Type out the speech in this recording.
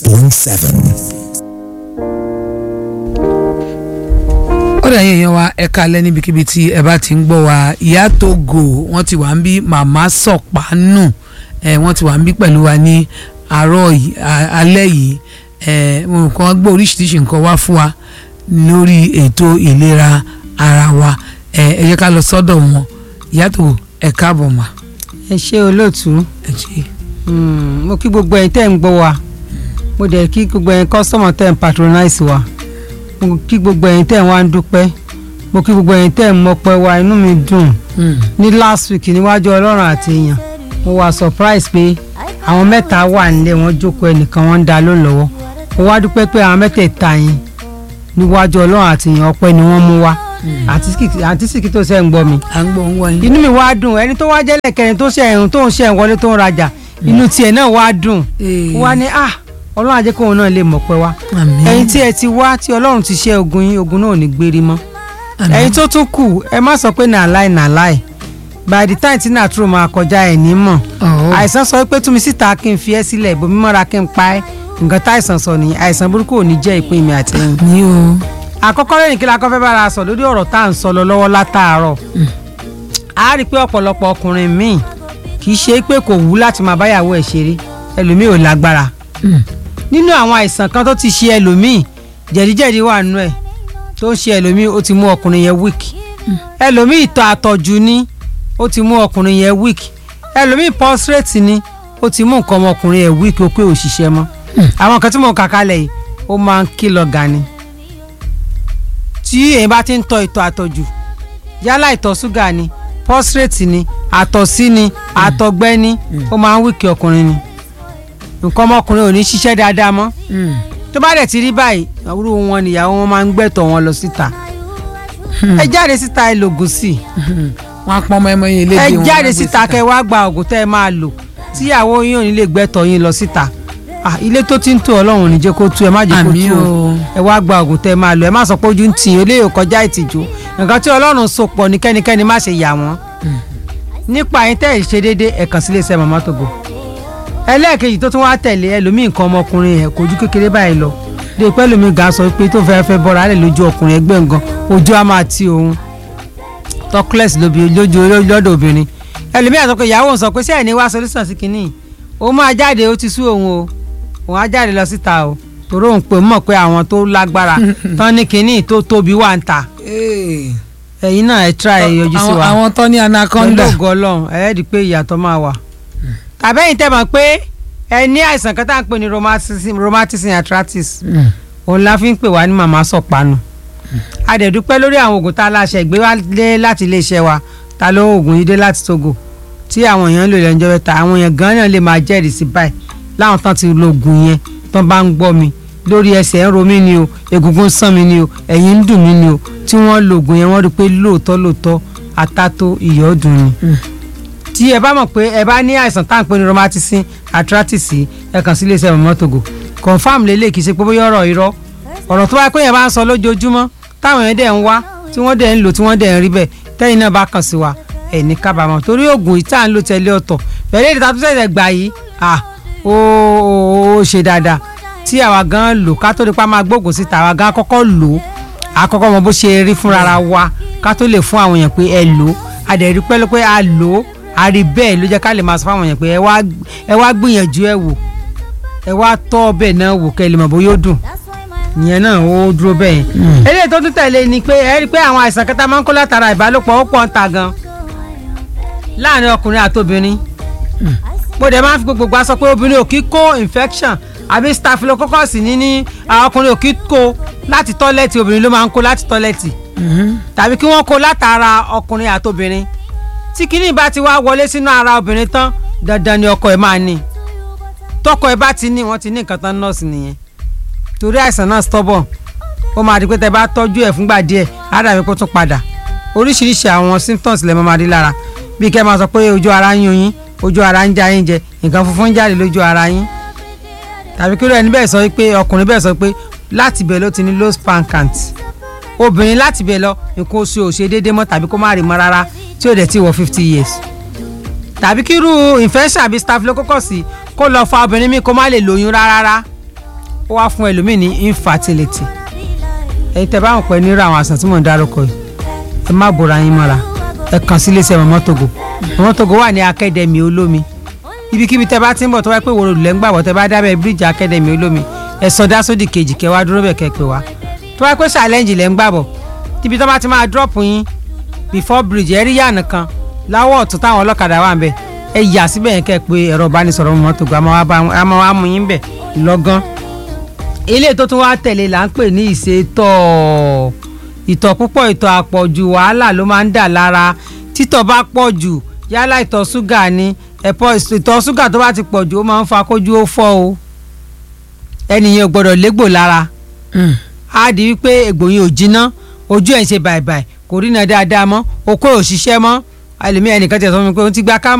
96.7. ó dà yín èèyàn wa ẹ kalẹ̀ níbikíbi tí ẹ bá ti ń gbọ́ wa ìyá Togo wọ́n ti wà ń bí màmá sọ̀pánù ẹ wọ́n ti wà ń bí pẹ̀lú wa ní àárọ̀ yìí a- alẹ́ yìí ẹ nǹkan gbọ́ oríṣiríṣi nǹkan wá fún wa lórí ètò ìlera ara wa ẹ ẹ jẹ́ ká lọ sọ́dọ̀ wọn ìyá Togo ẹ káàbọ̀ mà ẹ ṣe olóòtú ẹ ṣe Mm, mo kí gbogbo ẹ̀yin tẹ́ ń gbọ́ wa mo dẹ̀ kí gbogbo ẹ̀yin kọ́sọ́mọ̀ tẹ́ ń patronize wa mo kí gbogbo ẹ̀yin tẹ́ ń wá ń dúpẹ́ mo kí gbogbo ẹ̀yin tẹ́ ń mọpẹ́ wa inú mi dùn Mm. ní last week níwájú ọlọ́run àti èèyàn mo wà surprise pé àwọn mẹ́ta wà nílé wọn jókòó ẹnìkan wọn ń da ló lọ́wọ́ mo wá dúpẹ́ pé àwọn mẹ́tẹ̀ẹ̀ta yẹn níwájú ọlọ́run àti èèyàn ọpẹ́ ni wọ́n mú wá àǹtí sìkì tó ṣe ń gbọ́ mi à ń gbọ́ ń wá yín inú mi wá dùn ẹni tó wá jẹ́lẹ̀ kẹrin tó ṣe ẹ̀hún tó ń ṣe ẹ̀wọlé tó ń rajà inú tiẹ̀ náà wá dùn Ee. wá ní ah ọlọ́run ajẹ́ kóun náà lè mọ̀ pé wá àmín ẹ̀yin tí ẹ ti wá tí ọlọ́run ti ṣe ogun yín ogun náà ò ní gbérí mọ́ àmín. ẹ̀yin tó tún kù ẹ má sọ pé nà láì nà láì by the time tí nàtúrò máa kọjá ẹ̀ ní mọ̀ Ọ̀hún. àìsàn sọ pé túnmí síta kí n fi ẹ́ sílẹ̀ ìbomi mọ́ra kí n pa ẹ́ nǹkan táìsàn sọ nìyẹn àìsàn burúkú ò ní jẹ́ ìpín mi àti ẹ̀yin ní o àkọ́kọ́ lẹ́yìn kí la kọ́ fẹ́ bára sọ lórí ọ̀rọ̀ tá à ń sọ lọ lọ́wọ́ látàárọ̀ a rí i pé ọ̀pọ̀lọpọ̀ ọkùnrin míì kì í ṣe pé kò wú láti máa báyàwó ẹ̀ ṣeré ẹlòmíì ò lágbára Mm. nínú àwọn àìsàn kan tó ti ṣe ẹlòmíì jẹ̀díjẹ̀dí wà nínú ẹ̀ tó ń ṣe ẹlòmíì ó ti mú ọkùnrin yẹn weak ẹlòmíì ìtọ̀ àtọ̀jù ni ó ti mú ọkùnrin yẹn weak ẹlòmíì prostate ni ó ti mú nǹkan ọmọkùnrin yẹn weak ó pé òṣìṣẹ́ mọ́ àwọn kan tí mò ń kà kalẹ̀ yìí ó máa ń kìlọ̀ gan ni tí èyí bá ti ń tọ̀ ìtọ̀ àtọ̀jù yálà ìtọ̀ ṣúgà ni prostate ni àtọ̀sí ni àtọ̀gbẹ́ ni ó máa ń wíkì ọkùnrin ni nǹkan ọmọkùnrin ò ní ṣiṣẹ́ dáadáa mọ́ Mm. tó bá dẹ̀ ti rí báyìí àwúrò wọn nìyàwó wọn máa ń gbẹ̀tọ̀ wọn lọ síta ẹ jáde síta ẹ lògùn sí i wọn á pọ́n ọmọ ẹmọ yẹn lédè ẹ wọn jáde á gbé síta kẹ wá gba ògùn tẹ́ ẹ máa lò tíyàwó yín ò ní lè gbẹ̀tọ̀ yín lọ síta Ah, ilé tó ti ń tó ọlọ́run ò ní jẹ́ kó tú ẹ má jẹ́ kó Àmín tú o o. ẹ wá gba ògùn tẹ́ ẹ máa lò ẹ má sọ pé ojú ń tì í eléyìí ò kọjá ìtìjú nǹkan tí ọlọ́run so pọ̀ ní kẹ́nikẹ́ni má ṣe yà wọ́n nípa yín tẹ́ ẹ̀ ṣe déédéé ẹ̀ kàn sí iléeṣẹ́ Mama Togo ẹlẹ́ẹ̀kejì tó tún wá tẹ̀lé ẹlòmíì nǹkan ọmọkùnrin ẹ̀ kojú kékeré báyìí lọ dé pẹ́ lómi ga sọ pé tó fẹ́ẹ́ fẹ́ bọ́ra lẹ̀ lójú ọkùnrin ẹgbẹ́ nǹkan ojú á máa ti òun tọ́kílẹ̀sì lójú lọ́dọ̀ obìnrin ẹlòmíì àtọ́kọ ìyàwó ń sọ pé sẹ́ẹ̀ ní wá solution sí kínní òun máa jáde ó ti sú òun o òun á jáde lọ síta o torí òun pè mọ̀ pé àwọn tó lágbára tán ní kínní tó tóbi wà ń ta Ee. ẹ̀yin náà ẹ try ẹ yọjú sí Àwọn- wa àwọn tó ní anaconda pẹ̀lú ògo ọlọ́run ẹ rí i pé ìyàtọ̀ máa wà. tàbẹ́yìn tẹ́ mọ̀ pé ẹ ní àìsàn kan tá à ń pè ní rheumatism rheumatism arthritis Mm. òun la fi ń pè wá ní màmá sọ̀pánu. a dẹ̀ dúpẹ́ lórí àwọn oògùn tá a láṣẹ ìgbé wá lé láti iléeṣẹ́ wa ta ló oògùn yìí dé láti Togo tí àwọn èèyàn ń lò lẹ́njọ́ mẹ́ta àwọn èèyàn gan náà lè máa jẹ́rìí sí báyìí láwọn tán ti lo oògùn yẹn tán bá ń gbọ́ mi lórí ẹsẹ̀ ń ro mí ni o egungun ń sàn mí ni o ẹ̀yìn ń dùn mí ni o tí wọ́n lo oògùn yẹn wọ́n rí i pé lóòótọ́ lóòótọ́ atátó ìyọ́ dùn ni tí ẹ bá mọ̀ pé ẹ bá ní àìsàn tá à ń pè ní rheumatism arthritis ẹ kàn sí iléeṣẹ́ Mama Togo confam lélẹ̀ kì í ṣe pé bóyá ọ̀rọ̀ irọ́ ọ̀rọ̀ tó bá pé yẹn bá ń sọ lójoojúmọ́ táwọn yẹn dẹ̀ ń wá tí wọ́n dẹ̀ ń lò tí wọ́n dẹ̀ ń rí bẹ́ẹ̀ tẹ́yìn náà bá kàn sí wa ẹ̀ ní kábàámọ̀ torí oògùn yìí tá à ń lò tẹ́lẹ̀ ọ̀tọ̀ pẹ̀lú èdè tàbí sẹ̀sẹ̀ gbà yìí à ó ó ó ṣe dáadáa tí àwa gan lò ká tó di pa máa gbóògùn síta àwa gan kọ́kọ́ lò ó àkọ́kọ́ mọ bó ṣe rí fúnra wa ká tó lè fún àwọn èèyàn pé ẹ lò ó a dẹ̀ rí pẹ́lú pé a lò ó a rí bẹ́ẹ̀ ló jẹ́ ká lè máa sọ fáwọn èèyàn pé ẹ wá ẹ wá gbìyànjú ẹ wò ẹ wá tọ́ ọbẹ̀ náà wò kẹ́ ẹ lè mọ̀ bóyá ó dùn ìyẹn náà ó dúró bẹ́ẹ̀ yẹn eléyìí tó tún tẹ̀lé ni pé ẹ rí i pé àwọn àìsàn kẹta máa ń kó látara ìbálòpọ̀ ó pọ̀ ń ta gan láàrin ọkùnrin àtobìnrin mo dẹ̀ máa ń fi gbogbo aṣọ pé obìnrin ò kí kó infection àbí staphylococcus ní ní àwọn ọkùnrin ò kí kó láti tọ́lẹ̀tì obìnrin ló máa ń kó láti tọ́lẹ̀tì tàbí kí wọ́n kó látara ọkùnrin àtobìnrin tí kinní bá ti wá wọlé sínú ara obìnrin tán dandan ni ọkọ ẹ̀ máa ní tọkọ ẹ̀ bá ti ní wọ́n ti ní nǹkan tán nọ́ọ̀sì nìyẹn torí àìsàn náà stubborn ó máa di pé tẹ bá tọ́jú ẹ̀ fúngbà díẹ̀ á dàbí kó tún padà oríṣiríṣi àwọn symptoms lè máa rí lára bí kẹ́ máa sọ pé ojú ara ń yún yín ojú ara ń já yín jẹ nǹkan funfun ń jáde lójú ara yín tàbí kí ló ẹni bẹ́ẹ̀ sọ pé ọkùnrin bẹ́ẹ̀ sọ pé láti bẹ̀ ló ti ní low sperm count obìnrin láti bẹ̀ lọ nǹkan oṣù ò ṣe déédéé mọ́ tàbí kó má rí mọ́ rárá tí ò dẹ̀ ti wọ fifty years tàbí kí irú infection àbí staphylococcus kó lọ fa obìnrin mi kó má lè lóyún rárá ó wá fún ẹlòmíì ní infertility ẹ̀yin tẹ́ bá wọn pẹ́ nírú àwọn àìsàn tí mò ń dárúkọ yìí ẹ má bora yín mọ́ra ẹ kàn sí iléeṣẹ́ Mama Togo Mama Togo wà ní akademi olómi ibikíbi tẹ́ bá ti ń bọ̀ tó wáyé pé wòrò lẹ́ ń gbàgbọ́ tẹ́ bá dábẹ́ bíríìjì akademi olómi ẹ sọdá sódì kejì kẹ́ wá dúró bẹ̀ kẹ́ pé wá tó wáyé pé challenge lẹ́ ń gbàgbọ́ ibi tó bá ti máa drop yín before bridge ẹ rí yànnà kan láwọ̀ ọ̀tún táwọn ọlọ́kadà wà ń bẹ̀ ẹ yà síbẹ̀ yẹn kẹ́ pé ẹ̀rọ ìbánisọ̀rọ̀ Mama Togo àmọ́ wá mú yín bẹ̀ lọ́gán ilé tó tún wá tẹ̀lé là ń pè ní ìṣètọ̀ ìtọ̀ púpọ̀ ìtọ̀ àpọ̀jù wàhálà ló máa ń dà lára títọ̀ bá pọ̀ jù yálà ìtọ̀ ṣúgà ni ẹ̀pọ̀ ìtọ̀ ṣúgà tó bá ti pọ̀ jù ó máa ń fa kójú ó fọ́ o ẹnìyẹn ò gbọ́dọ̀ légbò lára á di wípé egbò yẹn ò jiná ojú ẹ̀ ń ṣe bàìbàì kò rí iná dáadáa mọ́ okó ò ṣiṣẹ́ mọ́ ẹlòmíì ẹnìkan ti sọ fún mi pé ó ti gba ká